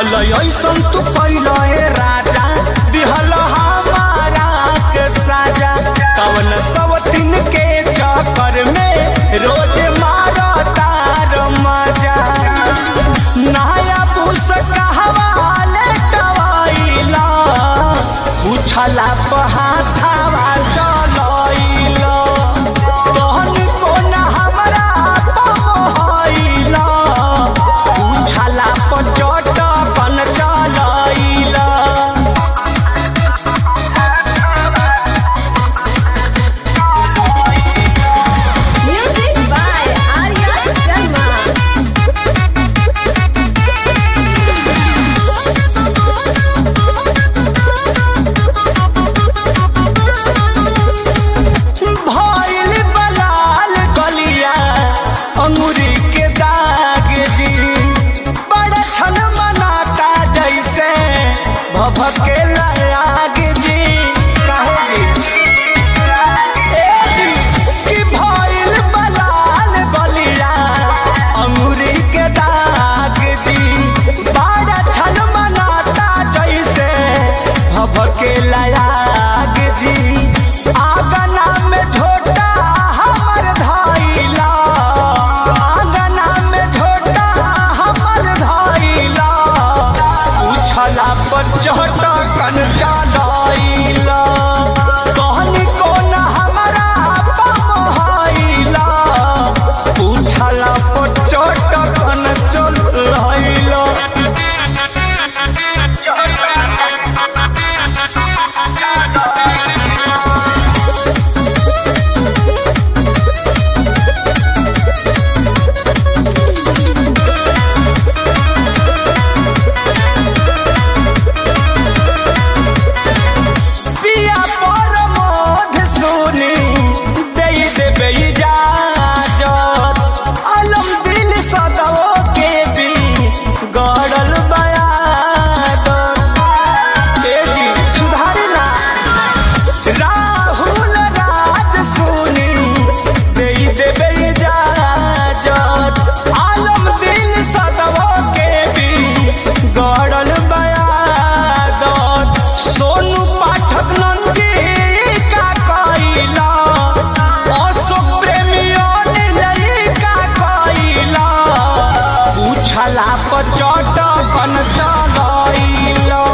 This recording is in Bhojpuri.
बोल ऐसन तू कैल हे राजा दिहल हमारा के साजा कवन सब दिन के चक्कर में रोज मारो तार मजा नया पुस कहवा लेटवाइला पूछला पहाथावा चलइला तहन कोन हमरा पमहइला पूछला पचट कन चलइला Music by Arya Sharma. भइल बलाल गलिया अंगूरी के दाग जी बड़ा छन मनाता जैसे भभके आग जी काहे जी ए जी कि भइल बलाल गलिया अंगूरी के दाग जी बड़ा छन मनाता जैसे भभके आग जी आगना में झोटा हमर धइला आगना में झोटा हमर धइला उछला पर चढ़ कन चलइला कहनी कोन हमरा पमहइला उछला पर चढ़ कन चलइला पिया पर मोध सोनी दे देबे इजाजत अलम दिल सदो के भी गड़ल बयादत ए जी सुधारी ना राहुल राज सोनी दे देबे इजाजत आलम दिल सदो के भी गड़ल बयादत सोनू पाठक नंजी का कइला अशोक प्रेमियों नीलई का कइला पूछला पचट कन चलइला